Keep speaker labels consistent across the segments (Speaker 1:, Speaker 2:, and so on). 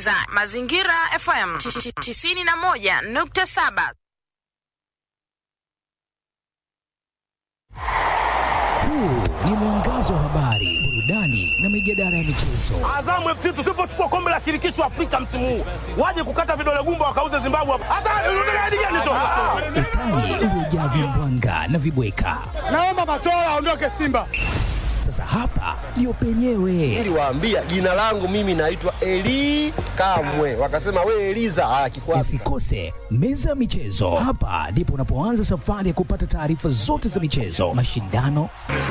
Speaker 1: unasikiliza Mazingira FM 91.7.
Speaker 2: Huu ni mwangazo wa habari, burudani na mijadala ya michezo.
Speaker 3: Azamu FC tusipochukua kombe la shirikisho Afrika msimu huu, waje kukata vidole gumba wakauze Zimbabwe hapa. Hata unataka hadi gani tu?
Speaker 2: Utani uliojaa vimbwanga na vibweka.
Speaker 3: Naomba Matola aondoke Simba.
Speaker 2: Sasa hapa ndio penyewe.
Speaker 4: Niliwaambia jina langu mimi naitwa Eli Kamwe, wakasema we Eliza. Ah, kikwasi
Speaker 2: Usikose meza ya michezo. Hapa ndipo unapoanza safari ya kupata taarifa zote za michezo, mashindano,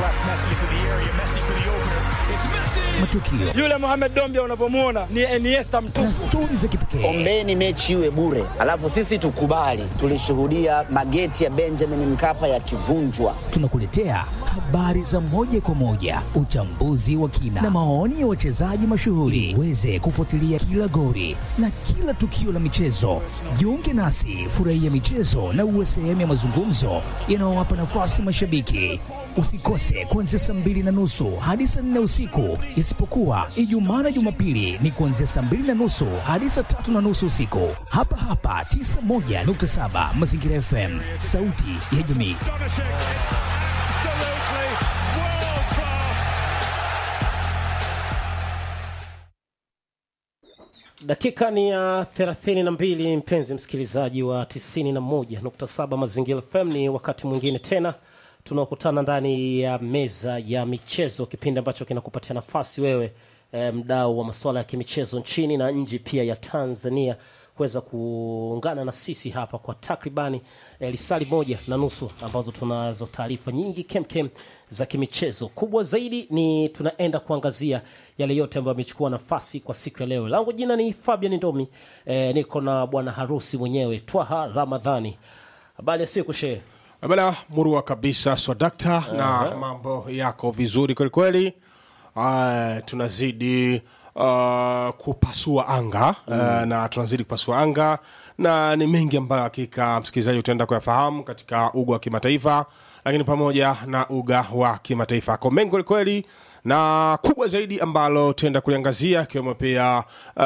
Speaker 2: matukio
Speaker 5: Yule Mohamed Dombia unavyomwona ni Iniesta
Speaker 2: na
Speaker 5: mtupu.
Speaker 2: stori za kipekee.
Speaker 6: Ombeni mechi iwe bure, alafu sisi tukubali. Tulishuhudia mageti ya Benjamin Mkapa yakivunjwa.
Speaker 2: Tunakuletea habari za moja kwa moja, uchambuzi wa kina na maoni ya wachezaji mashuhuri. Uweze kufuatilia kila gori na kila tukio la michezo. Jiunge nasi, furahia michezo na uwe sehemu ya mazungumzo yanayowapa nafasi mashabiki. Usikose kuanzia saa mbili na nusu hadi saa nne usiku, isipokuwa Ijumaa na Jumapili ni kuanzia saa mbili na nusu hadi saa tatu na nusu usiku, hapa hapa 91.7 Mazingira FM, sauti ya jamii.
Speaker 7: Dakika ni ya 32, mpenzi msikilizaji wa 91.7 Mazingira FM. Ni wakati mwingine tena tunaokutana ndani ya meza ya michezo, kipindi ambacho kinakupatia nafasi wewe e, mdau wa masuala ya kimichezo nchini na nje pia ya Tanzania kuweza kuungana na sisi hapa kwa takribani e, lisali moja na nusu ambazo tunazo taarifa nyingi kemkem za kimichezo. Kubwa zaidi ni tunaenda kuangazia yale yote ambayo yamechukua nafasi kwa siku ya leo. Langu jina ni Fabian Ndomi, e, niko na bwana harusi mwenyewe Twaha Ramadhani. Habari ya siku shehe?
Speaker 8: bana murua kabisa swadakta na mambo yako vizuri kwelikweli uh, tunazidi uh, kupasua anga uh, na tunazidi kupasua anga na ni mengi ambayo hakika msikilizaji utaenda kuyafahamu katika uga wa kimataifa lakini pamoja na uga wa kimataifa ko mengi kwelikweli na kubwa zaidi ambalo tutaenda kuliangazia ikiwemo pia uh,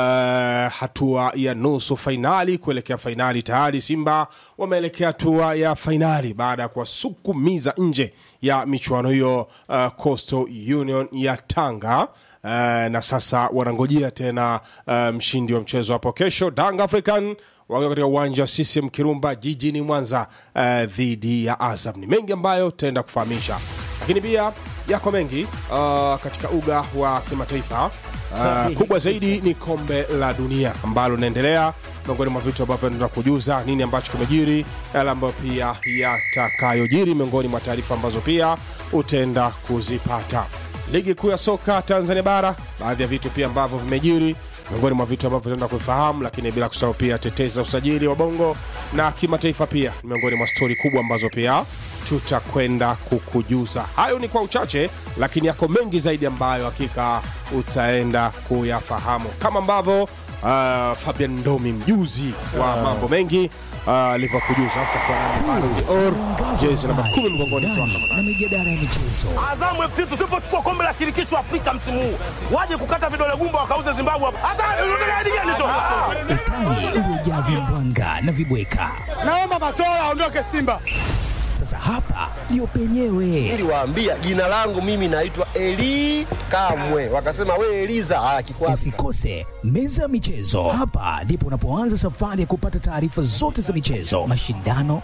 Speaker 8: hatua ya nusu fainali kuelekea fainali tayari simba wameelekea hatua ya fainali baada ya kuwasukumiza nje ya michuano hiyo uh, coastal union ya tanga Uh, na sasa wanangojea tena uh, mshindi wa mchezo hapo kesho Dang African wakiwa katika uwanja wa CCM Kirumba jijini Mwanza uh, dhidi ya Azam. Ni mengi ambayo tutaenda kufahamisha, lakini pia yako mengi uh, katika uga wa kimataifa uh,
Speaker 7: Sahihi.
Speaker 8: kubwa zaidi ni kombe la dunia ambalo linaendelea miongoni mwa vitu ambavyo tunataka kujuza nini ambacho kimejiri yale ambayo pia yatakayojiri miongoni mwa taarifa ambazo pia utaenda kuzipata ligi kuu ya soka tanzania bara baadhi ya vitu pia ambavyo vimejiri miongoni mwa vitu ambavyo tutaenda kufahamu lakini bila kusahau pia tetezi za usajili wa bongo na kimataifa pia ni miongoni mwa stori kubwa ambazo pia tutakwenda kukujuza hayo ni kwa uchache lakini yako mengi zaidi ambayo hakika utaenda kuyafahamu kama ambavyo uh, fabian ndomi mjuzi wa mambo mengi alivyokujuza uh, utakuwa nami Baro Or,
Speaker 2: Mwangazo wa
Speaker 8: jezi namba
Speaker 2: habari,
Speaker 8: 10 mgongoni
Speaker 2: burudani
Speaker 8: twako
Speaker 2: na mijadala ya michezo.
Speaker 3: Azamu FC tusipochukua kombe la shirikisho Afrika msimu huu, waje kukata vidole gumba wakauze Zimbabwe hapa. Hata unataka hadi gani tu?
Speaker 2: Utani uliojaa vimbwanga na vibweka.
Speaker 3: Naomba Matola aondoke Simba.
Speaker 2: Sasa hapa ndio penyewe.
Speaker 4: niliwaambia jina langu mimi naitwa Eli Kamwe, wakasema we Eliza. Ah, kikwasi
Speaker 2: Usikose meza ya michezo. Hapa ndipo unapoanza safari ya kupata taarifa zote za michezo, mashindano,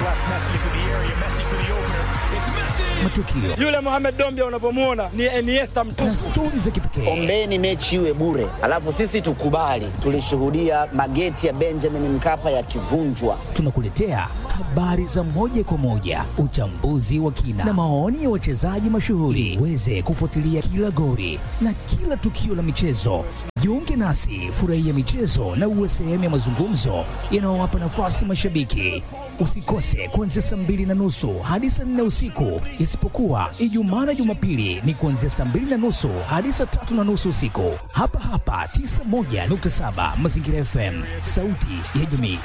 Speaker 2: matukio
Speaker 5: Yule Mohamed Dombia unavyomwona ni Iniesta
Speaker 2: na
Speaker 5: mtupu.
Speaker 2: stori za kipekee.
Speaker 6: Ombeni mechi iwe bure, alafu sisi tukubali. Tulishuhudia mageti ya Benjamin Mkapa yakivunjwa.
Speaker 2: Tunakuletea habari za moja kwa moja, uchambuzi wa kina na maoni ya wachezaji mashuhuri. Uweze kufuatilia kila gori na kila tukio la michezo. Jiunge nasi, furahia michezo na uwe sehemu ya mazungumzo yanayowapa nafasi mashabiki. Usikose kuanzia saa mbili na nusu hadi saa nne usiku, isipokuwa Ijumaa na Jumapili ni kuanzia saa mbili na nusu hadi saa tatu na nusu usiku, hapa hapa 91.7 Mazingira FM, sauti ya jamii.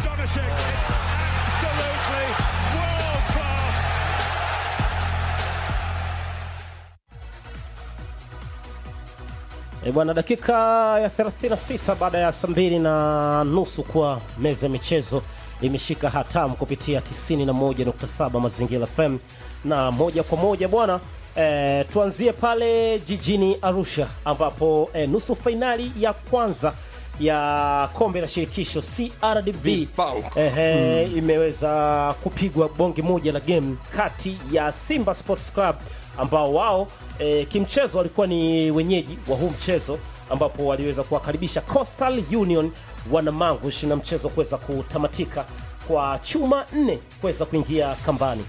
Speaker 7: E bwana, dakika ya 36 baada ya saa mbili na nusu kwa meza ya michezo imeshika hatamu kupitia 91.7 Mazingira FM na moja kwa moja bwana e, tuanzie pale jijini Arusha ambapo e, nusu fainali ya kwanza ya kombe la shirikisho CRDB
Speaker 8: Bank.
Speaker 7: ehe, imeweza kupigwa bonge moja la game kati ya Simba Sports Club ambao wao e, kimchezo walikuwa ni wenyeji wa huu mchezo ambapo waliweza kuwakaribisha Coastal Union wanamangush na mchezo kuweza kutamatika kwa chuma nne kuweza kuingia kambani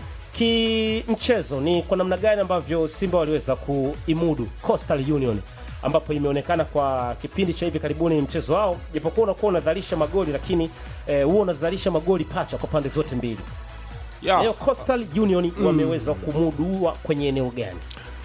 Speaker 7: kimchezo ni kwa namna gani ambavyo Simba waliweza kuimudu Coastal Union ambapo imeonekana kwa kipindi cha hivi karibuni mchezo wao japokuwa unakuwa unazalisha magoli lakini eh, huo unazalisha magoli pacha kwa pande zote mbili
Speaker 8: Yeah.
Speaker 7: leo Coastal Union wameweza kumudua kwenye eneo gani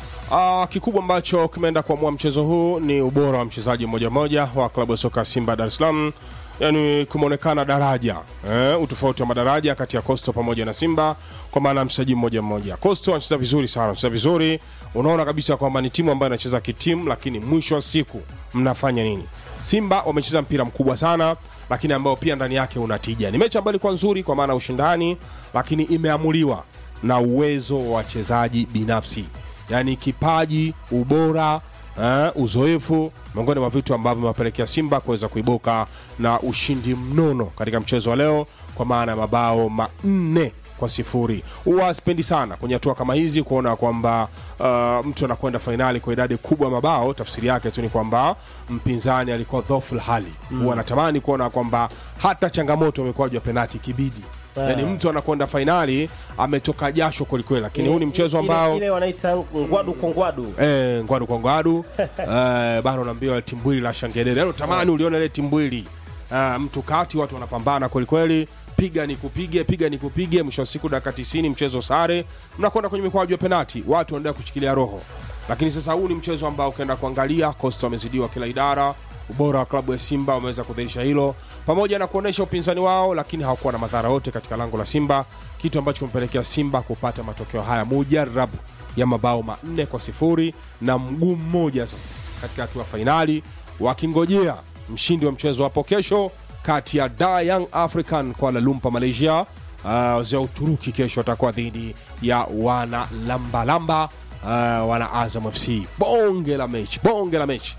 Speaker 8: Ah, kikubwa ambacho kimeenda kuamua mchezo huu ni ubora wa mchezaji mmoja mmoja wa klabu ya soka Simba Dar es Salaam, yaani kumeonekana daraja eh, utofauti wa madaraja kati ya Coastal pamoja na Simba kwa maana ya mchezaji mmoja mmoja. Coastal anacheza vizuri sana, anacheza vizuri, unaona kabisa kwamba ni timu ambayo inacheza kitimu, lakini mwisho wa siku mnafanya nini? Simba wamecheza mpira mkubwa sana, lakini ambao pia ndani yake una tija. Ni mechi ambayo ilikuwa nzuri kwa maana ya ushindani, lakini imeamuliwa na uwezo wa wachezaji binafsi yaani kipaji, ubora, eh, uzoefu, miongoni mwa vitu ambavyo vimewapelekea Simba kuweza kuibuka na ushindi mnono katika mchezo wa leo, kwa maana ya mabao manne kwa sifuri. Huwa sipendi sana kwenye hatua kama hizi kuona kwamba uh, mtu anakwenda fainali kwa idadi kubwa ya mabao. Tafsiri yake tu ni kwamba mpinzani alikuwa dhoful hali. Huwa natamani kuona kwamba hata changamoto imekuwaji wa penati kibidi yaani mtu anakwenda fainali ametoka jasho kwelikweli, lakini huu ni mchezo
Speaker 7: Ile-
Speaker 8: ambao
Speaker 7: ile wanaita ngwadu kwa ngwadu
Speaker 8: eh, ngwadu kwa ngwadu eh, bana unaambiwa timbwili la shangedere yani tamani uliona ile timbwili eh, mtu kati watu wanapambana kwelikweli piga ni kupige piga ni kupige mwisho wa siku dakika 90 mchezo sare mnakwenda kwenye mikwaju ya penati watu wanaendelea kushikilia roho lakini sasa huu ni mchezo ambao ukienda kuangalia Costa wamezidiwa kila idara ubora wa klabu ya Simba wameweza kudhihirisha hilo pamoja na kuonesha upinzani wao, lakini hawakuwa na madhara yote katika lango la Simba, kitu ambacho kimepelekea Simba kupata matokeo haya mujarabu ya mabao manne kwa sifuri na mguu mmoja sasa katika hatua ya fainali, wakingojea mshindi wa mchezo hapo kesho kati ya Da Young African Kuala Lumpur Malaysia. Uh, wazee wa Uturuki kesho watakuwa dhidi ya wana lambalamba uh, wana Azam FC. Bonge la mechi, bonge la mechi,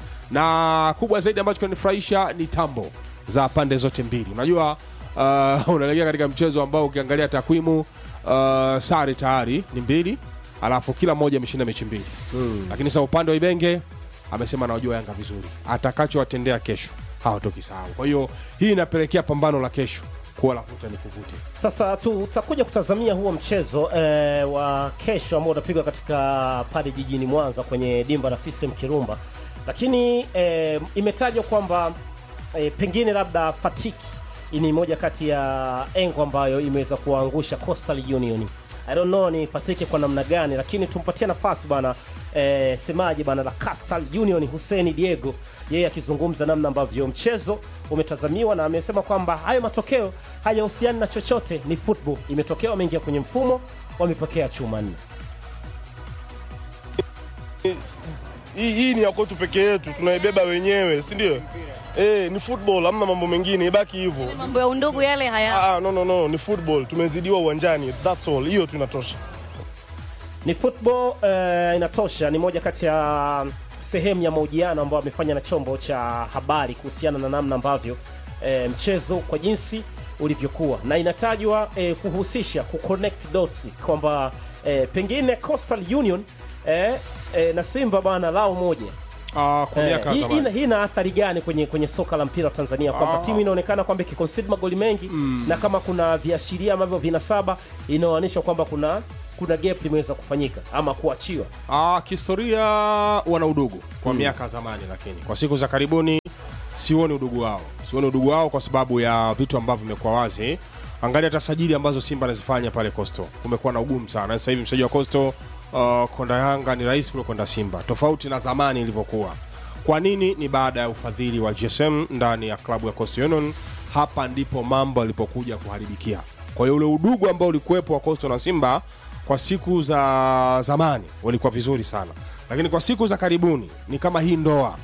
Speaker 8: na kubwa zaidi ambacho kinanifurahisha ni tambo za pande zote mbili. Unajua uh, unaelekea katika mchezo ambao ukiangalia takwimu uh, sare tayari ni mbili, alafu kila mmoja ameshinda mechi mbili hmm. Lakini sasa upande wa Ibenge amesema anawajua Yanga vizuri, atakachowatendea kesho hawatoki sahau. Kwa hiyo hii inapelekea pambano la kesho kuwa la kuta ni kuvute.
Speaker 7: Sasa tutakuja kutazamia huo mchezo eh, wa kesho ambao utapigwa katika pale jijini Mwanza kwenye dimba la CCM Kirumba, lakini eh, imetajwa kwamba eh, pengine labda fatiki ni moja kati ya engo ambayo imeweza kuwaangusha Coastal Union. I don't know ni fatiki kwa namna gani, lakini tumpatie nafasi bana eh, semaji bana la Coastal Union Hussein Diego, yeye akizungumza namna ambavyo mchezo umetazamiwa, na amesema kwamba hayo matokeo hayahusiani na chochote, ni football imetokea, wameingia kwenye mfumo, wamepokea chuma nne.
Speaker 9: hii, hii ni ya kwetu peke yetu, tunaibeba wenyewe, si ndio? Eh, ni football, hamna mambo mengine, ibaki hivyo.
Speaker 10: mambo ya undugu yale haya
Speaker 9: Ah, no, no, no, ni football, tumezidiwa uwanjani, that's all. Hiyo tu inatosha.
Speaker 7: ni football eh, inatosha. Ni moja kati ya sehemu ya mahojiano ambayo amefanya na chombo cha habari kuhusiana na namna ambavyo eh, mchezo kwa jinsi ulivyokuwa, na inatajwa eh, kuhusisha kuconnect dots kwamba eh, pengine Coastal Union eh, eh, na Simba bana lao moja
Speaker 8: Ah, kwa miaka ya
Speaker 7: hii,
Speaker 8: zamani.
Speaker 7: ina, hii ina athari gani kwenye kwenye soka la mpira wa Tanzania kwamba
Speaker 8: Ah.
Speaker 7: timu inaonekana kwamba ikiconcede magoli mengi na kama kuna viashiria ambavyo vinasaba inaonyesha kwamba kuna kuna gap limeweza kufanyika ama kuachiwa.
Speaker 8: Ah, kihistoria wana udugu kwa miaka ya zamani, lakini kwa siku za karibuni sioni udugu wao, sioni udugu wao kwa sababu ya vitu ambavyo vimekuwa wazi. Angalia hata sajili ambazo Simba anazifanya pale Coastal, kumekuwa na ugumu sana. Sasa hivi mchezaji wa Coastal uh, konda Yanga ni rahisi kuliko konda Simba, tofauti na zamani ilivyokuwa. Kwa nini? Ni baada ya ufadhili wa GSM ndani ya klabu ya Coastal Union. Hapa ndipo mambo yalipokuja kuharibikia. Kwa hiyo ule udugu ambao ulikuwepo wa Coastal na Simba kwa siku za zamani walikuwa vizuri sana, lakini kwa siku za karibuni ni kama hii ndoa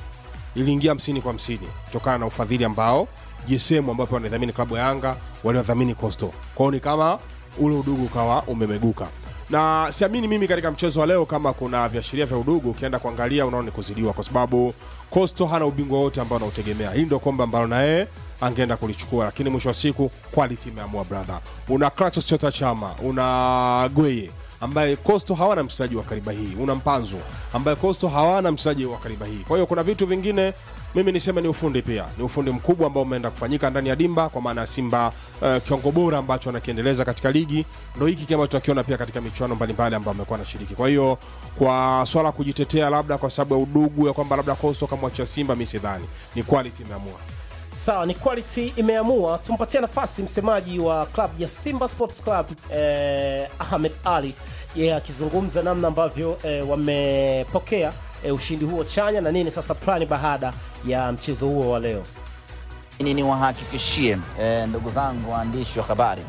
Speaker 8: iliingia hamsini kwa hamsini kutokana na ufadhili ambao GSM ambapo wanadhamini klabu ya Yanga waliodhamini Coastal. Kwa hiyo ni kama ule udugu ukawa umemeguka, na siamini mimi katika mchezo wa leo kama kuna viashiria vya udugu. Ukienda kuangalia unaona ni kuzidiwa, kwa sababu Coastal hana ubingwa wote ambao anautegemea. Hili ndio kombe ambalo na yeye angeenda kulichukua, lakini mwisho wa siku quality imeamua brother. Una Kratos Chota Chama, una Gweye ambaye Coastal hawana mchezaji wa kariba hii, una Mpanzu ambaye Coastal hawana mchezaji wa kariba hii. Kwa hiyo kuna vitu vingine mimi niseme ni ufundi pia, ni ufundi mkubwa ambao umeenda kufanyika ndani ya dimba, kwa maana ya Simba uh, kiwango bora ambacho anakiendeleza katika ligi ndo hiki kama tunakiona pia katika michuano mbalimbali ambayo amekuwa anashiriki. Kwa hiyo kwa swala kujitetea labda kwa sababu ya udugu ya kwamba labda Coastal kamwachia Simba, mi sidhani, ni quality imeamua.
Speaker 7: Sawa, ni quality imeamua. Tumpatie nafasi msemaji wa club ya Simba Sports Club eh, Ahmed Ali yeye akizungumza namna ambavyo eh, wamepokea eh, ushindi huo chanya na nini sasa plani baada ya mchezo huo wa leo.
Speaker 6: Ni niwahakikishie eh, ndugu zangu waandishi wa habari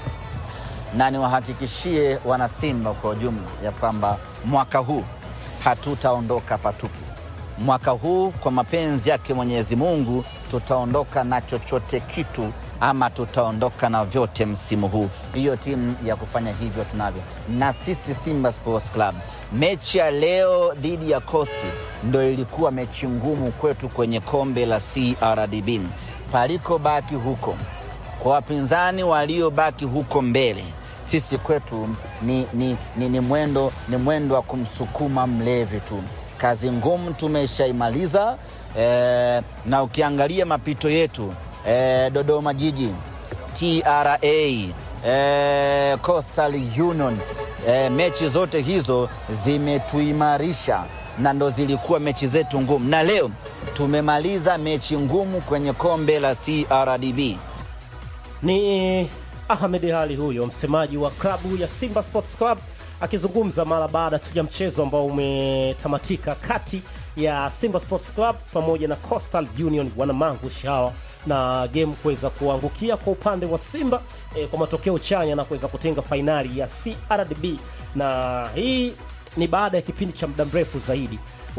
Speaker 6: na niwahakikishie wanasimba kwa ujumla ya kwamba mwaka huu hatutaondoka patupu. Mwaka huu kwa mapenzi yake Mwenyezi Mungu tutaondoka na chochote kitu ama tutaondoka na vyote msimu huu. Hiyo timu ya kufanya hivyo tunavyo, na sisi Simba Sports Club. Mechi ya leo dhidi ya Coast ndo ilikuwa mechi ngumu kwetu kwenye kombe la CRDB. Paliko baki huko kwa wapinzani waliobaki huko mbele, sisi kwetu ni, ni, ni, ni mwendo ni mwendo wa kumsukuma mlevi tu. Kazi ngumu tumeshaimaliza eh, na ukiangalia mapito yetu eh, Dodoma Jiji, TRA eh, Coastal Union eh, mechi zote hizo zimetuimarisha na ndo zilikuwa mechi zetu ngumu, na leo tumemaliza mechi ngumu kwenye kombe la CRDB.
Speaker 7: Ni Ahmed Ali huyo msemaji wa klabu ya Simba Sports Club akizungumza mara baada tu ya mchezo ambao umetamatika kati ya Simba Sports Club pamoja na Coastal Union wanamangu shawa na game kuweza kuangukia kwa upande wa Simba eh, kwa matokeo chanya na kuweza kutenga fainali ya CRDB, na hii ni baada ya kipindi cha muda mrefu zaidi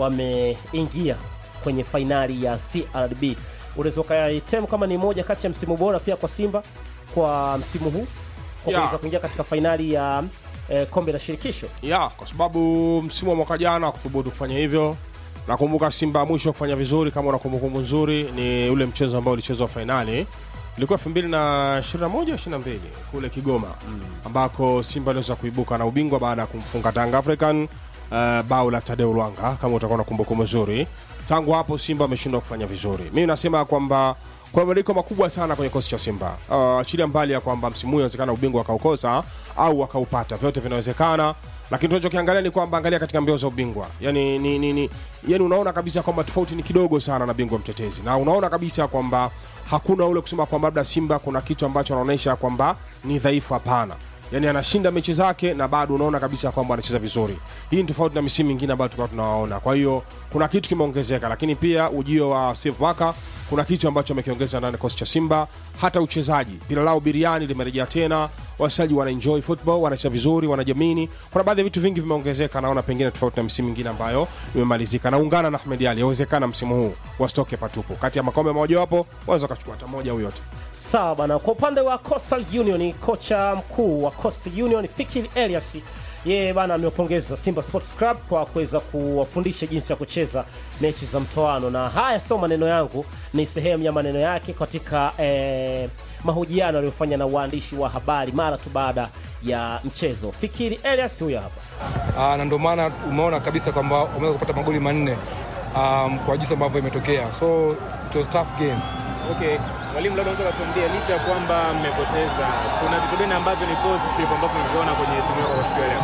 Speaker 7: wameingia kwenye fainali ya CRDB. Unaweza ukaitem kama ni moja kati ya msimu bora pia kwa Simba kwa msimu huu kwa
Speaker 8: Yeah.
Speaker 7: kuweza kuingia katika fainali ya eh, kombe la shirikisho.
Speaker 8: ya kwa sababu msimu wa mwaka jana wakuthubutu kufanya hivyo. Nakumbuka Simba mwisho kufanya vizuri, kama una kumbukumbu nzuri, ni ule mchezo ambao ulichezwa fainali ilikuwa 2021 22 kule Kigoma ambako Simba aliweza kuibuka na ubingwa baada ya kumfunga Tanga African uh, bao la Tadeu Lwanga, kama utakuwa na kumbukumbu nzuri. Tangu hapo Simba ameshindwa kufanya vizuri. Mimi nasema kwamba kuna mabadiliko makubwa sana kwenye kikosi cha Simba. Uh, achilia mbali ya kwamba msimu huu inawezekana ubingwa wakaukosa au wakaupata, vyote vinawezekana, lakini tunachokiangalia ni kwamba angalia katika mbio za ubingwa, yani, ni, ni, ni, yani unaona kabisa kwamba tofauti ni kidogo sana na bingwa mtetezi, na unaona kabisa kwamba hakuna ule kusema kwamba labda Simba kuna kitu ambacho anaonyesha kwamba ni dhaifu. Hapana, yani anashinda mechi zake na bado unaona kabisa kwamba anacheza vizuri. Hii ni tofauti na misimu mingine ambayo tulikuwa tunawaona. Kwa hiyo kuna kitu kimeongezeka, lakini pia ujio wa Steve Barker kuna kitu ambacho amekiongeza ndani ya kikosi cha Simba. Hata uchezaji, pila lao biriani limerejea tena, wachezaji wana enjoy football, wanacheza vizuri, wanajamini. Kuna baadhi ya vitu vingi vimeongezeka, naona pengine tofauti na misimu mingine ambayo imemalizika. Naungana na Ahmed Ali, yawezekana msimu huu wasitoke patupu. Kati ya makombe mojawapo wanaweza wakachukua hata moja au yote.
Speaker 7: Sawa bana. Kwa upande wa Coastal Union, kocha mkuu wa Coastal Union Fikiri Elias yeye bana amewapongeza Simba Sports Club kwa kuweza kuwafundisha jinsi ya kucheza mechi za mtoano, na haya sio maneno yangu, ni sehemu ya maneno yake katika eh, mahojiano aliyofanya na waandishi wa habari mara tu baada ya mchezo. Fikiri Elias huyo hapa.
Speaker 10: Ah, na ndio maana umeona kabisa kwamba wameweza kupata magoli manne um, kwa jinsi ambavyo imetokea, so it was tough game.
Speaker 11: Okay, mwalimu, labda unaweza kutuambia licha ya kwamba mmepoteza, kuna vitu gani ambavyo ni positive ambavyo mmeviona kwenye timu yako kwa siku ya leo?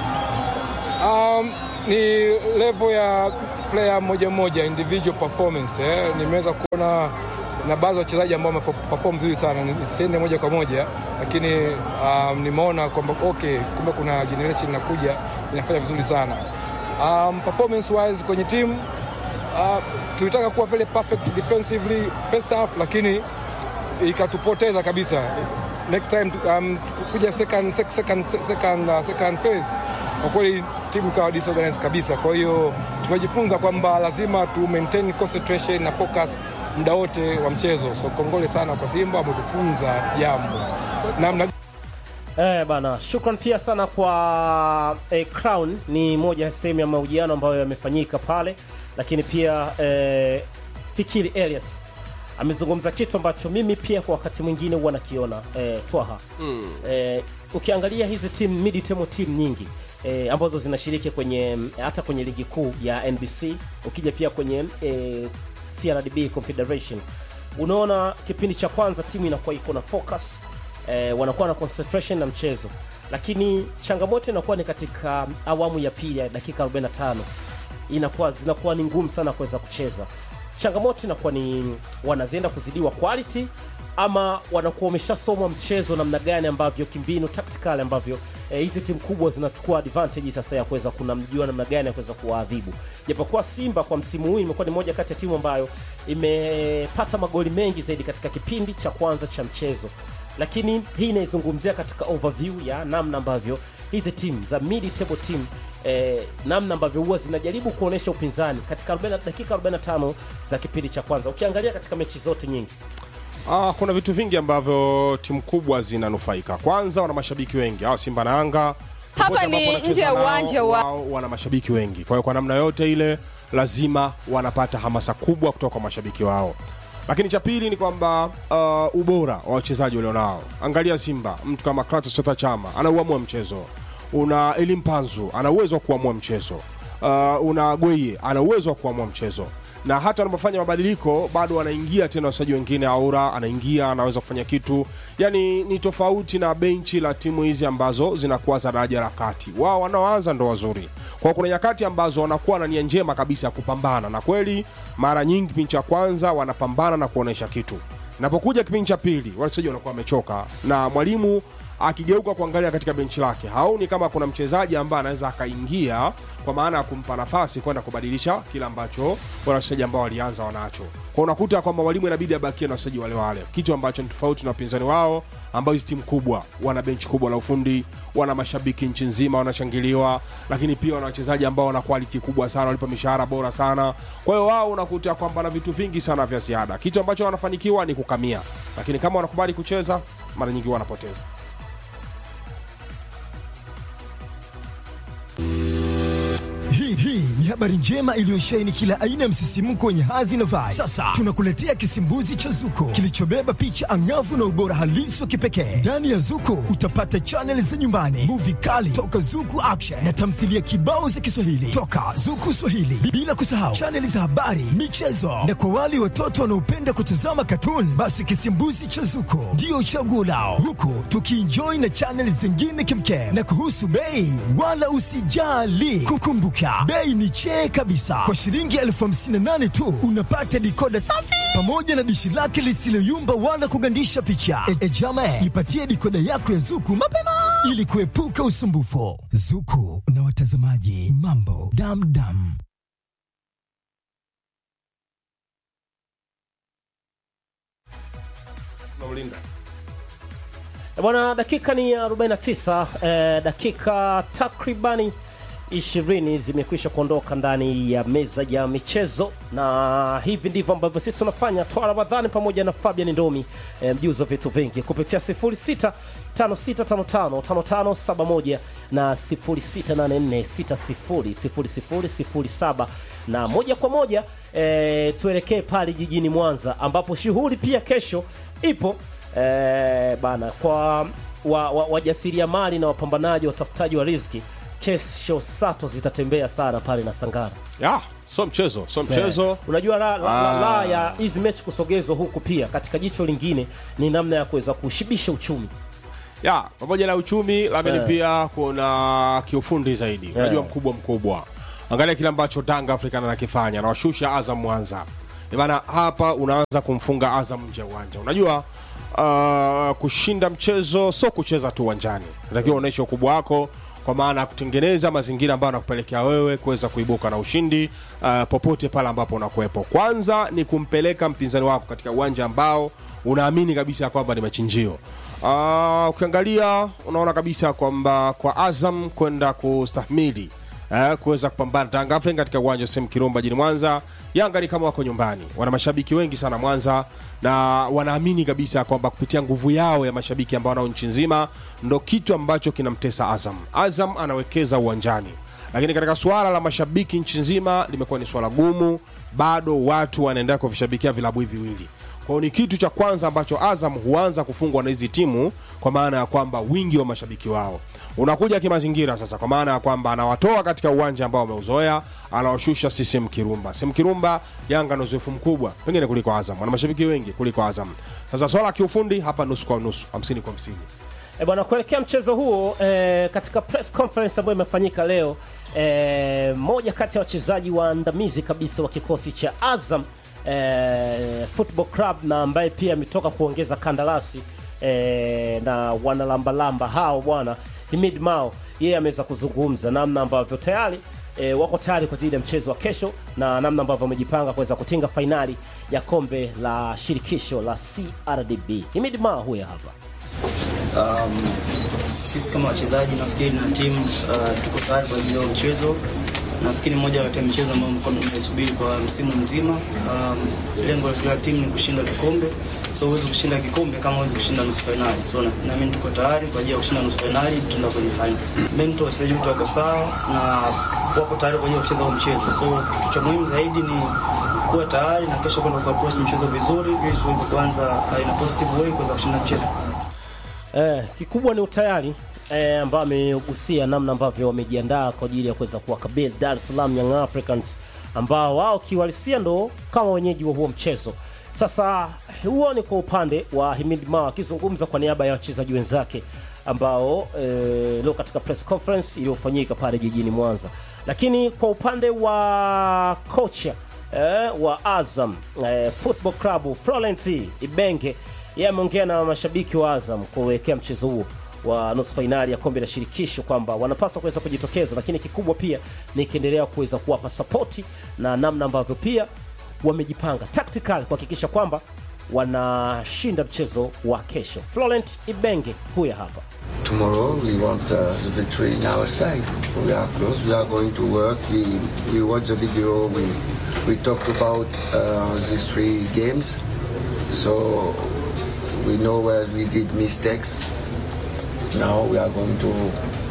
Speaker 10: Um, ni level ya player moja moja, individual performance eh. Nimeweza kuona na baadhi ya wachezaji ambao wameperform vizuri sana, nisiende moja kwa moja, lakini um, nimeona kwamba okay, kumbe kuna generation inakuja inafanya vizuri sana um, performance wise kwenye timu uh, tulitaka kuwa very perfect defensively first half, lakini ikatupoteza kabisa. Next time um, kuja second, second, second, uh, second phase kwa kweli timu ikawa disorganized kabisa. Kwa hiyo tumejifunza kwamba lazima tu maintain concentration na focus muda wote wa mchezo. So kongole sana kwa Simba, wametufunza jambo namna
Speaker 7: Eh, bana, shukran pia sana kwa eh, Crown. Ni moja ya sehemu ya mahojiano ambayo yamefanyika pale, lakini pia eh, Fikiri Elias amezungumza kitu ambacho mimi pia kwa wakati mwingine huwa nakiona eh, Twaha
Speaker 8: Mm.
Speaker 7: eh, ukiangalia hizi timu mid table team nyingi eh, ambazo zinashiriki kwenye mm, hata kwenye ligi kuu ya NBC ukija pia kwenye eh, CRDB Confederation unaona kipindi cha kwanza timu inakuwa iko na focus eh, wanakuwa na concentration na mchezo lakini changamoto inakuwa ni katika awamu ya pili ya dakika 45 inakuwa zinakuwa ni ngumu sana kuweza kucheza changamoto inakuwa ni wanazienda kuzidiwa quality ama wanakuwa wameshasomwa mchezo namna gani ambavyo kimbinu tactical ambavyo eh, hizi timu kubwa zinachukua advantage sasa ya kuweza kunamjua namna gani ya kuweza kuwaadhibu japokuwa simba kwa msimu huu imekuwa ni moja kati ya timu ambayo imepata magoli mengi zaidi katika kipindi cha kwanza cha mchezo lakini hii inaizungumzia katika overview ya namna ambavyo hizi timu za mid table team eh, namna ambavyo huwa zinajaribu kuonyesha upinzani katika 40, dakika 45 za kipindi cha kwanza ukiangalia katika mechi zote nyingi
Speaker 8: Ah, kuna vitu vingi ambavyo timu kubwa zinanufaika. Kwanza wana mashabiki wengi, hawa Simba na Yanga
Speaker 12: Hapa
Speaker 8: popote
Speaker 12: ni
Speaker 8: ambapo wanacheza
Speaker 12: nje ya
Speaker 8: nao,
Speaker 12: uwanja wa-
Speaker 8: wao wana mashabiki wengi. Kwa hiyo kwa namna yote ile lazima wanapata hamasa kubwa kutoka kwa mashabiki wao. Lakini cha pili ni kwamba uh, ubora wa wachezaji walionao. Angalia Simba, mtu kama Kratos Chota Chama anauamua mchezo. Una Elim Panzu ana uwezo wa kuamua mchezo. Uh, una Gweye ana uwezo wa kuamua mchezo na hata wanapofanya mabadiliko bado wanaingia tena wachezaji wengine. Aura anaingia anaweza kufanya kitu, yani ni tofauti na benchi la timu hizi ambazo zinakuwa za daraja la kati. Wao wanaoanza ndo wazuri, kwa kuna nyakati ambazo wanakuwa na nia njema kabisa ya kupambana, na kweli mara nyingi kipindi cha kwanza wanapambana na kuonesha kitu. Napokuja kipindi cha pili, wachezaji wanakuwa wamechoka na mwalimu akigeuka kuangalia katika benchi lake haoni kama kuna mchezaji ambaye anaweza akaingia kwa maana ya kumpa nafasi kwenda kubadilisha kile ambacho wale wachezaji ambao walianza wanacho kwa unakuta kwamba mwalimu inabidi abakie na wachezaji wale wale kitu ambacho ni tofauti na wapinzani wao ambao hizi timu kubwa wana benchi kubwa la ufundi wana mashabiki nchi nzima wanashangiliwa lakini pia wana wachezaji ambao wana quality kubwa sana walipa mishahara bora sana kwa hiyo wao unakuta kwamba na vitu vingi sana vya ziada kitu ambacho wanafanikiwa ni kukamia lakini kama wanakubali kucheza mara nyingi wanapoteza
Speaker 13: Hii hii ni habari njema iliyosheheni kila aina ya msisimko wenye hadhi na vibe. Sasa tunakuletea kisimbuzi cha Zuko kilichobeba picha angavu na ubora halisi wa kipekee. Ndani ya Zuko utapata chaneli za nyumbani, muvi kali toka Zuku Action na tamthilia kibao za Kiswahili toka Zuku Swahili, bila kusahau chaneli za habari, michezo na kwa wale watoto wanaopenda kutazama katuni, basi kisimbuzi cha Zuko ndio chaguo lao, huku tukienjoy na chaneli zingine kimkem. Na kuhusu bei, wala usijali, kukumbuka bei ni chee kabisa. Kwa shilingi elfu hamsini na nane tu unapata dikoda safi pamoja na dishi lake lisiloyumba wala kugandisha picha. E, e jama, ipatie dikoda yako ya Zuku mapema ili kuepuka usumbufu. Zuku na watazamaji, mambo damdam.
Speaker 7: Eh, bwana dakika ni ya 49 eh, dakika takribani 20 zimekwisha kuondoka ndani ya meza ya michezo na hivi ndivyo ambavyo sisi tunafanya twa ramadhani pamoja na fabian ndomi eh, mjuzi wa vitu vingi kupitia 06 56555571 na 0684600007 na moja kwa moja eh, tuelekee pale jijini mwanza ambapo shughuli pia kesho ipo eh, bana kwa wa, wa, wajasiriamali na wapambanaji watafutaji wa riziki kesho sato zitatembea sana pale na sangara
Speaker 8: ya so mchezo so mchezo
Speaker 7: Eh, unajua la, la, la, la
Speaker 8: Ah.
Speaker 7: ya hizi mechi kusogezwa huku pia katika jicho lingine ni namna ya kuweza kushibisha uchumi
Speaker 8: ya pamoja na uchumi lakini
Speaker 7: Eh.
Speaker 8: pia kuna kiufundi zaidi unajua mkubwa mkubwa angalia kile ambacho Tanga African anakifanya anawashusha Azam Mwanza Eh bana hapa unaanza kumfunga Azam nje ya uwanja unajua uh, kushinda mchezo sio kucheza tu uwanjani unatakiwa uonyeshe ukubwa wako kwa maana ya kutengeneza mazingira ambayo anakupelekea wewe kuweza kuibuka na ushindi uh, popote pale ambapo unakuwepo kwanza ni kumpeleka mpinzani wako katika uwanja ambao unaamini kabisa ya kwamba ni machinjio Uh, ukiangalia unaona kabisa kwamba kwa Azam kwenda kustahimili eh, kuweza kupambana Tanga African katika uwanja wa Sem Kirumba jijini Mwanza. Yanga ni kama wako nyumbani, wana mashabiki wengi sana Mwanza na wanaamini kabisa kwamba kupitia nguvu yao ya mashabiki ambao wanao nchi nzima ndo kitu ambacho kinamtesa Azam. Azam anawekeza uwanjani, lakini katika suala la mashabiki nchi nzima limekuwa ni swala gumu, bado watu wanaendelea kuvishabikia vilabu hivi viwili kwa hiyo ni kitu cha kwanza ambacho Azam huanza kufungwa na hizi timu, kwa maana ya kwamba wingi wa mashabiki wao unakuja kimazingira sasa, kwa maana ya kwamba anawatoa katika uwanja ambao wameuzoea, anawashusha CCM Kirumba. CCM Kirumba, Yanga na uzoefu mkubwa pengine kuliko Azam, wana mashabiki wengi kuliko Azam. Sasa swala la kiufundi hapa nusu kwa nusu, 50 kwa 50.
Speaker 7: E bwana, kuelekea mchezo huo e, katika press conference ambayo imefanyika leo e, moja kati ya wachezaji waandamizi kabisa wa kikosi cha Azam e, Football Club na ambaye pia ametoka kuongeza kandarasi e, na wanalambalamba hao bwana Himid Mao, yeye ameweza kuzungumza namna ambavyo tayari e, wako tayari kwa ajili ya mchezo wa kesho na namna ambavyo wamejipanga kuweza kutinga fainali ya kombe la shirikisho la CRDB. Himid Mao huyo hapa.
Speaker 12: Um, sisi kama wachezaji nafikiri na timu uh, tuko tayari kwa ajili ya mchezo. Nafikiri moja kati ya michezo ambayo mko mnaisubiri kwa msimu mzima. Um, lengo la kila timu ni kushinda kikombe, so huwezi kushinda kikombe kama huwezi kushinda nusu fainali. So na, na mimi tuko tayari kwa ajili ya kushinda nusu fainali, tutaenda kwenye fainali. Mental wachezaji wote wako sawa na wako tayari kwa ajili ya kucheza huo mchezo. So kitu cha muhimu zaidi ni kuwa tayari na kesho kwenda kuapproach mchezo vizuri ili tuweze kuanza uh, in a positive way kuweza kushinda mchezo.
Speaker 7: Eh, kikubwa ni utayari eh, ambao amegusia namna ambavyo wamejiandaa kwa ajili ya kuweza kuwakabili Dar es Salaam Young Africans ambao wao kiuhalisia ndo kama wenyeji wa huo mchezo. Sasa huo ni kwa upande wa Himid Mao akizungumza kwa niaba ya wachezaji wenzake ambao eh, leo katika press conference iliyofanyika pale jijini Mwanza, lakini kwa upande wa kocha eh, wa Azam eh, Football Club Florent Ibenge yeye ameongea na mashabiki wa Azam kuelekea mchezo huo wa nusu fainali ya kombe la shirikisho kwamba wanapaswa kuweza kujitokeza, lakini kikubwa pia ni kiendelea kuweza kuwapa sapoti na namna ambavyo pia wamejipanga tactical kuhakikisha kwamba wanashinda mchezo wa kesho. Florent Ibenge huya hapa.
Speaker 14: Tomorrow we want uh, the victory in our side. We are close. We are going to work. We we watch the video. We we talked about uh, these three games, so we know where we did mistakes. Now we are going to.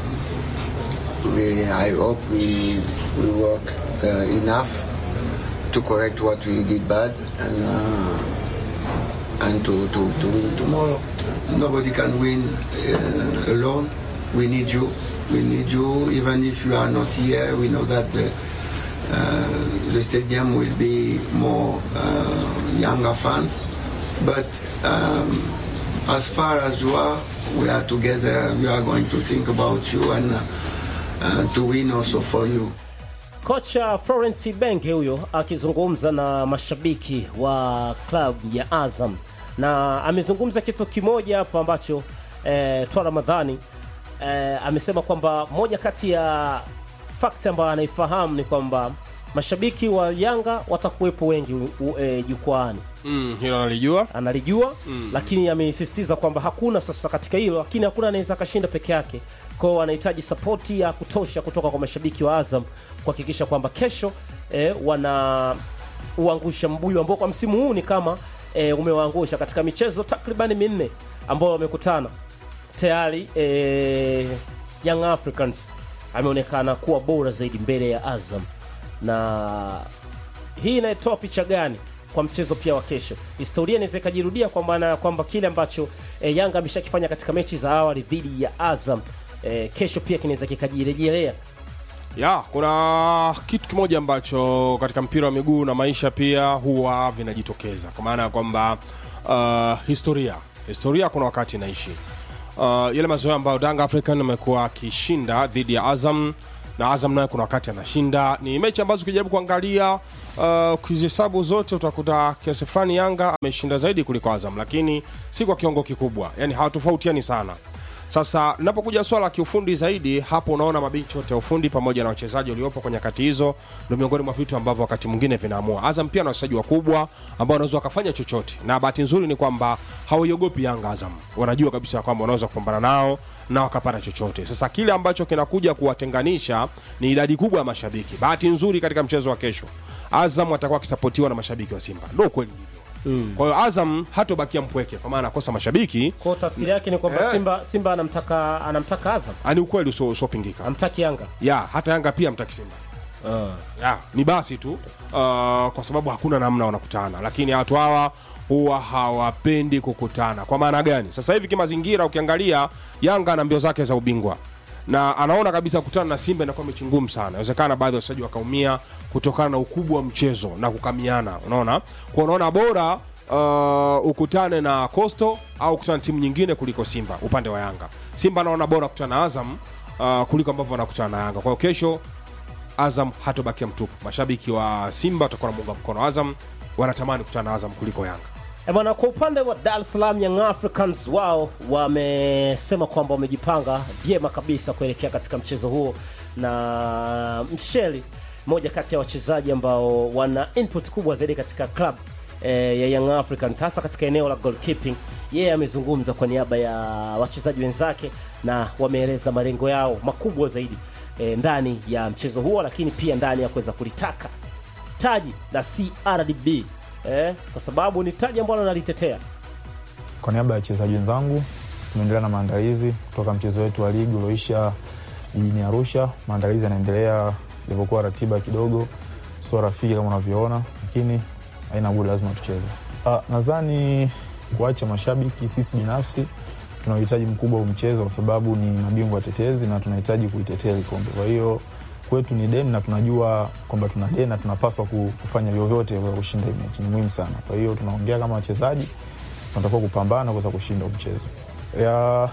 Speaker 14: We, I hope we we work uh, enough to correct what we did bad and uh, and to, to, to win tomorrow. Nobody can win uh, alone. We need you. We need you. Even if you are not here, we know that the, uh, the stadium will be more uh, younger fans. But um, as far as you are, we are together. We are going to think about you and uh, uh, to win also for you.
Speaker 7: Kocha Florence Ibenge huyo akizungumza na mashabiki wa klabu ya Azam na amezungumza kitu kimoja hapo ambacho eh, Twa Ramadhani eh, amesema kwamba moja kati ya fakti ambayo anaifahamu ni kwamba mashabiki wa Yanga watakuwepo wengi u- eh, jukwaani
Speaker 8: Mm, hilo analijua
Speaker 7: analijua mm. lakini amesisitiza kwamba hakuna sasa katika hilo lakini hakuna anaweza akashinda peke yake kwao anahitaji sapoti ya kutosha kutoka kwa mashabiki wa azam kuhakikisha kwamba kesho eh, wana uangusha mbuyu ambao kwa msimu huu ni kama eh, umewaangusha katika michezo takribani minne ambao wamekutana tayari eh, young africans ameonekana kuwa bora zaidi mbele ya azam na hii inaitoa picha gani kwa mchezo pia wa kesho historia inaweza ikajirudia kwa maana ya kwamba kile ambacho e, yanga ameshakifanya katika mechi za awali dhidi ya azam e, kesho pia kinaweza kikajirejelea
Speaker 8: ya kuna kitu kimoja ambacho katika mpira wa miguu na maisha pia huwa vinajitokeza kwa maana ya kwamba uh, historia historia kuna wakati inaishi uh, yale mazoea ambayo Danga African amekuwa akishinda dhidi ya Azam na Azam naye kuna wakati anashinda. Ni mechi ambazo ukijaribu kuangalia uh, ukizihesabu zote utakuta kiasi fulani Yanga ameshinda zaidi kuliko Azam, lakini si kwa kiwango kikubwa, yani hawatofautiani sana Sasa linapokuja swala la kiufundi zaidi, hapo unaona mabenchi yote ya ufundi pamoja na wachezaji waliopo kwenye nyakati hizo, ndio miongoni mwa vitu ambavyo wakati mwingine vinaamua. Azam pia na wachezaji wakubwa ambao wanaweza wakafanya chochote, na bahati nzuri ni kwamba hawaiogopi Yanga. Azam wanajua kabisa kwamba wanaweza kupambana nao na wakapata chochote. Sasa kile ambacho kinakuja kuwatenganisha ni idadi kubwa ya mashabiki. Bahati nzuri katika mchezo wa kesho, Azam atakuwa akisapotiwa na mashabiki wa Simba, ndio kweli
Speaker 7: Mm.
Speaker 8: kwa hiyo Azam hatobakia mpweke kwa maana anakosa mashabiki.
Speaker 7: Kwa tafsiri yake ni kwamba
Speaker 8: Eh.
Speaker 7: Simba Simba anamtaka anamtaka Azam,
Speaker 8: Ani ukweli usio- usiopingika.
Speaker 7: amtaki Yanga.
Speaker 8: Ya, hata Yanga pia mtaki Simba. Ya, ni basi tu uh, kwa sababu hakuna namna wanakutana, lakini watu hawa huwa hawapendi kukutana. Kwa maana gani? Sasa hivi kimazingira, ukiangalia Yanga ana mbio zake za ubingwa na anaona kabisa kukutana na Simba inakuwa mechi ngumu sana. Inawezekana baadhi ya wachezaji wakaumia kutokana na ukubwa wa mchezo na kukamiana, unaona. Kwa unaona bora uh, ukutane na Coastal au ukutane na timu nyingine kuliko Simba upande wa Yanga. Simba anaona bora kukutana na Azam uh, kuliko ambavyo wanakutana na Yanga. Kwa hiyo kesho Azam hatobakia mtupu. Mashabiki wa Simba watakuwa wanamuunga mkono Azam, wanatamani kukutana na Azam kuliko Yanga.
Speaker 7: E bwana, kwa upande wa Dar es Salaam Young Africans wao wamesema kwamba wamejipanga vyema kabisa kuelekea katika mchezo huo, na Msheli moja kati ya wachezaji ambao wana input kubwa zaidi katika club eh, ya Young Africans hasa katika eneo la goalkeeping. Yeye amezungumza kwa niaba ya wachezaji wenzake na wameeleza malengo yao makubwa zaidi eh, ndani ya mchezo huo, lakini pia ndani ya kuweza kulitaka taji la CRDB eh, kwa sababu ni taji ambalo nalitetea.
Speaker 15: Kwa niaba ya wachezaji wenzangu tumeendelea na maandalizi kutoka mchezo wetu wa ligi ulioisha jijini Arusha. Maandalizi yanaendelea ilivyokuwa ratiba kidogo sio rafiki kama unavyoona, lakini haina budi, lazima tucheze. Ah, nadhani kuacha mashabiki, sisi binafsi tuna uhitaji mkubwa wa mchezo kwa sababu ni mabingwa watetezi na tunahitaji kuitetea hili kombe. Kwa hiyo kwetu ni deni na tunajua kwamba tuna deni na tunapaswa ku- kufanya vyovyote vya kushinda hii mechi, ni muhimu sana. Kwa hiyo tunaongea kama wachezaji, tunatakiwa kupambana kuweza kushinda huu mchezo ya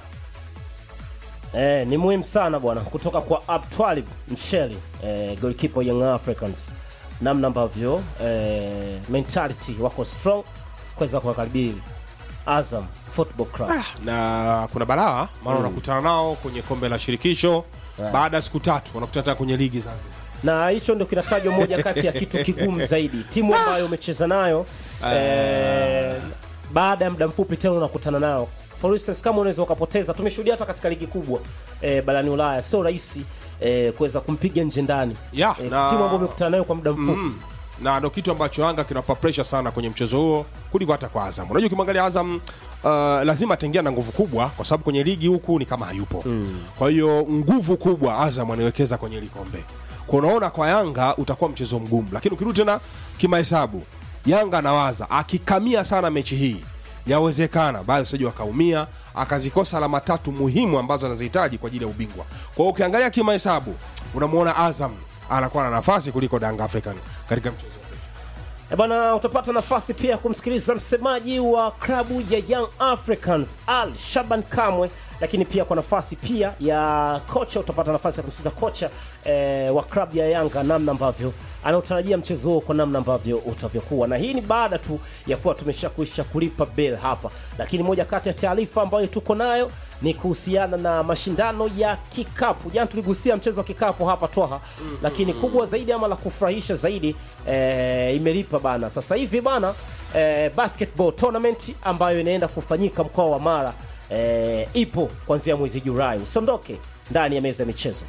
Speaker 7: Eh, ni muhimu sana bwana, kutoka kwa Abtwalib Msheli eh, goalkeeper Young Africans, namna ambavyo eh, mentality wako strong kuweza kuwakaribili Azam Football Club.
Speaker 8: na kuna balaa maana wanakutana nao kwenye kombe la shirikisho baada ya siku tatu wanakutana tena kwenye ligi Zanzibar.
Speaker 7: na hicho ndio kinatajwa moja kati ya kitu kigumu zaidi, timu ambayo umecheza nayo eh, baada ya muda mfupi tena unakutana nayo. For instance, kama unaweza ukapoteza, tumeshuhudia hata katika ligi kubwa eh, barani Ulaya, sio rahisi eh, kuweza kumpiga nje ndani
Speaker 8: Ya,
Speaker 7: eh,
Speaker 8: na-
Speaker 7: timu ambayo umekutana nayo kwa muda mfupi
Speaker 8: Mm. na ndo kitu ambacho Yanga kinawapa pressure sana kwenye mchezo huo kuliko hata kwa Azam. Unajua, ukimwangalia Azam uh, lazima ataingia na nguvu kubwa, kwa sababu kwenye ligi huku ni kama hayupo kwa hiyo nguvu kubwa Azam anaiwekeza kwenye hili kombe. Kwa unaona kwa Yanga utakuwa mchezo mgumu, lakini ukirudi tena kimahesabu, Yanga anawaza akikamia sana mechi hii, yawezekana baadhi ya wachezaji wakaumia, akazikosa alama tatu muhimu ambazo anazihitaji kwa ajili ya ubingwa. Kwa hiyo ukiangalia kimahesabu, unamwona Azam anakuwa na nafasi kuliko Yanga African katika mchezo
Speaker 7: E bana, utapata nafasi pia ya kumsikiliza msemaji wa klabu ya Young Africans Al Shaban Kamwe, lakini pia kwa nafasi pia ya kocha utapata nafasi ya kumsikiliza kocha eh, wa klabu ya Yanga namna ambavyo anaotarajia mchezo huo kwa namna ambavyo utavyokuwa, na hii ni baada tu ya kuwa tumeshakwisha kulipa bel hapa, lakini moja kati ya taarifa ambayo tuko nayo ni kuhusiana na mashindano ya kikapu. Jana tuligusia mchezo wa kikapu hapa Twaha, lakini kubwa zaidi ama la kufurahisha zaidi eh, imelipa bana. Sasa hivi bana eh, basketball tournament ambayo inaenda kufanyika mkoa wa Mara eh, ipo kuanzia mwezi Julai. Usiondoke ndani ya meza ya michezo.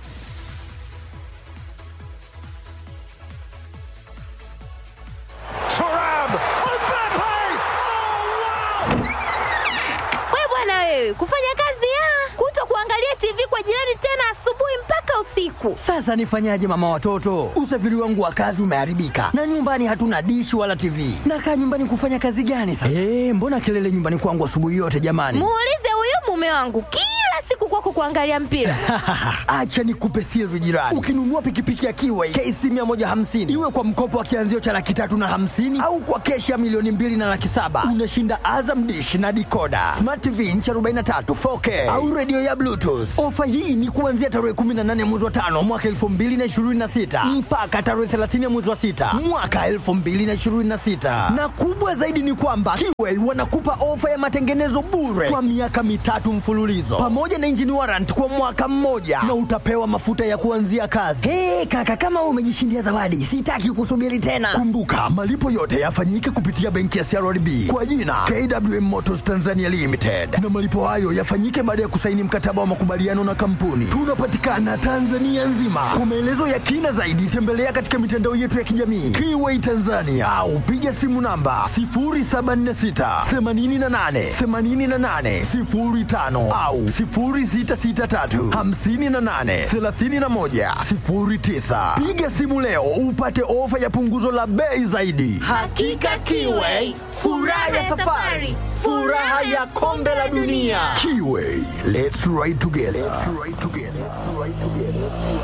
Speaker 16: We bwana wewe, kufanya kazi ya kuto kuangalia TV kwa jirani tena asubuhi mpaka usiku.
Speaker 17: Sasa nifanyaje mama watoto? Usafiri wangu wa kazi umeharibika na nyumbani hatuna dishi wala TV. Nakaa nyumbani kufanya kazi gani sasa? Eh, mbona kelele nyumbani kwangu asubuhi yote jamani?
Speaker 16: Muulize huyu mume wangu kila siku kwako kuangalia mpira.
Speaker 17: Acha nikupe siri jirani. Ukinunua pikipiki ya Kiway KC 150 iwe kwa mkopo wa kianzio cha laki tatu na hamsini au kwa keshi ya milioni mbili na laki saba unashinda Azam dish na dikoda, smart TV inchi 43 4K au redio ya Bluetooth. Ofa hii ni kuanzia tarehe 18 mwezi wa tano mwaka 2026 mpaka tarehe 30 mwezi wa sita mwaka 2026, na kubwa zaidi ni kwamba Kiway wanakupa ofa ya matengenezo bure kwa miaka mitatu mfululizo pamoja na engine warrant kwa mwaka mmoja na utapewa mafuta ya kuanzia kazi. Hey, kaka kama wewe umejishindia zawadi, sitaki kusubiri tena. Kumbuka malipo yote yafanyike kupitia benki ya CRDB kwa jina KWM Motors Tanzania Limited, na malipo hayo yafanyike baada ya kusaini mkataba wa makubaliano na kampuni. Tunapatikana Tanzania nzima. Kwa maelezo ya kina zaidi, tembelea katika mitandao yetu ya kijamii Kiway Tanzania au piga simu namba 0746 88 88 05 au 0663 58 31 09. Piga simu leo upate ofa ya punguzo la bei zaidi.
Speaker 16: Hakika Kiway, furaha ya safari, furaha ya kombe la dunia.
Speaker 17: Kiway, let's ride together. Let's ride together.